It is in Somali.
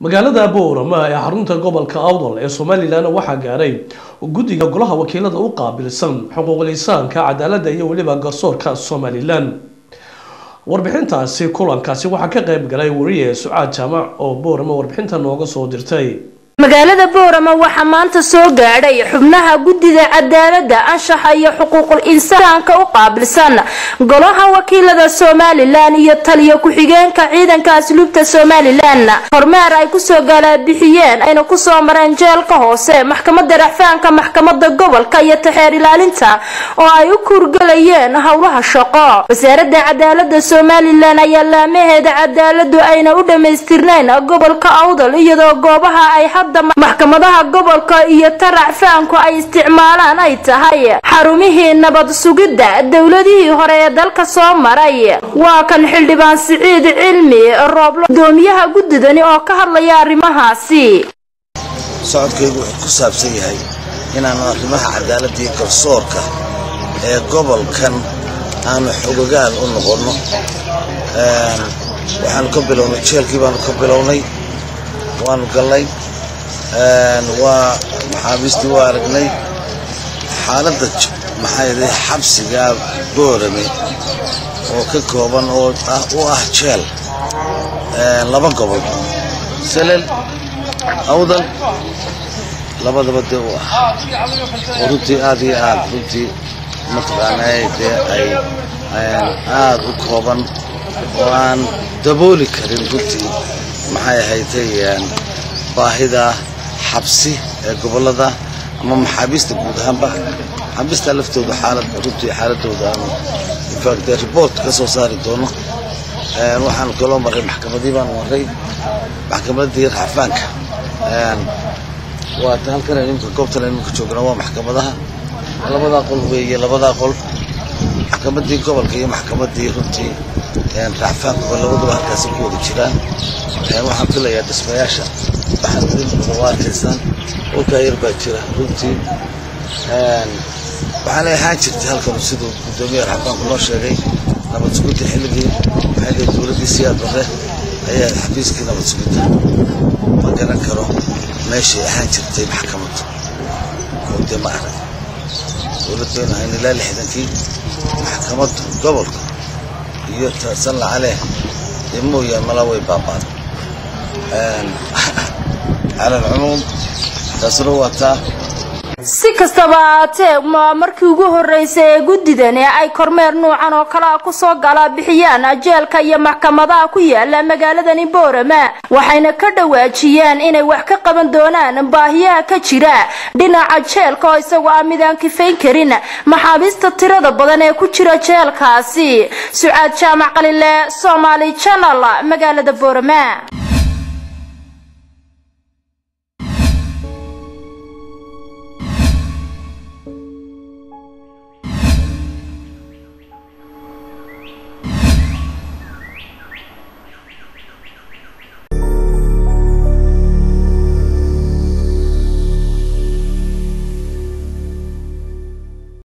magaalada boorama ee xarunta gobolka awdal ee somalilan waxaa gaaray guddiga golaha wakiilada u qaabilsan xuquuqul insaanka cadaaladda iyo weliba garsoorka somalilan warbixintaasi kulankaasi waxaa ka qayb galay wariye sucaad jaamac oo boorama warbixinta nooga soo dirtay magaalada boorama waxaa maanta soo gaadhay xubnaha guddida cadaaladda anshaxa iyo xuquuqul insaanka u qaabilsan golaha wakiilada somalilan iyo taliyo ku-xigeenka ciidanka asluubta somalilan kormeer ay kusoo galaabixiyeen ayna kusoo mareen jeelka hoose maxkamada racfaanka maxkamada gobolka iyo taxeer ilaalinta oo ay u kuurgalayeen howlaha shaqo wasaarada cadaalada somalilan ayaa laamaheeda cadaaladu ayna u dhamaystirnayn gobolka awdal iyadoo goobaha ay maxkamadaha gobolka iyo taracfaanku ay isticmaalaan ay tahay xarumihii nabad sugidda dowladihii hore ee dalka soo maray waa kan xildhibaan siciid cilmi rooblo gudoomiyaha guddidani oo ka hadlaya arrimahaasi socodkaygu wuxuu ku saabsan yahay inaanu arrimaha cadaaladda iyo garsoorka ee gobolkan aanu xogogaal u noqonno waxaanu ka bilownay jeelkii baanu ka bilownay waanu gallay waa maxaabiistii waa aragnay xaaladda maxaa xabsiga boorame oo ka kooban oo u ah jeel laba gobol selel awdal labadaba dee u ah oo runtii aad iyo aad runtii mataqaanaa dee ay aad u kooban oo aan dabooli karin runtii maxay ahaydtay baahida xabsi ee gobolada ama maxaabiista guud ahaanba maxaabiista laftooda xaalad runtii xaaladooda aanu infact report ka soo saari doono waxaanu kaloo marray maxkamadii baanu marray maxkamadii raxafaanka waa halkan imika goobtan imika joogna waa maxkamadaha labadaa qol weeye labadaa qol maxkamadii gobolka iyo maxkamadii runtii raxafaanka labaduba halkaasi ku wada jiraan waxaan filayaa dhismayaasha waxaad idinkuda waa arkaysaan dhulkaa yar baa jira runtii waxaana ahaan jirtay halkan siduu guddoomiya raxafaanku noo sheegay nabad sugidda xilligii maxay dee dowladdii siyaad barre ayaa xafiiskii nabad sugidda ma garan karo meeshay ahaan jirtay maxkamaddu oo dee ma arag dowlad baynu ahayn ilaa lixdankii maxkamaddu gobolka iyo san lacaleh dee mooyaan malaa way baabaan cala alcumuum taasuna waa taa si kastaba ahaatee markii ugu horeysay ee guddidani ay kormeer nuucan oo kale a kusoo galaabixiyaan jeelka iyo maxkamadaha ku yaala magaaladani boorama waxayna ka dhawaajiyeen inay wax ka qaban doonaan baahiyaha ka jira dhinaca jeelka oo isagu aan midaan kifayn karin maxaabiista tirada badan ee ku jira jeelkaasi sucaad jaamac qalile somaali janal magaalada boorama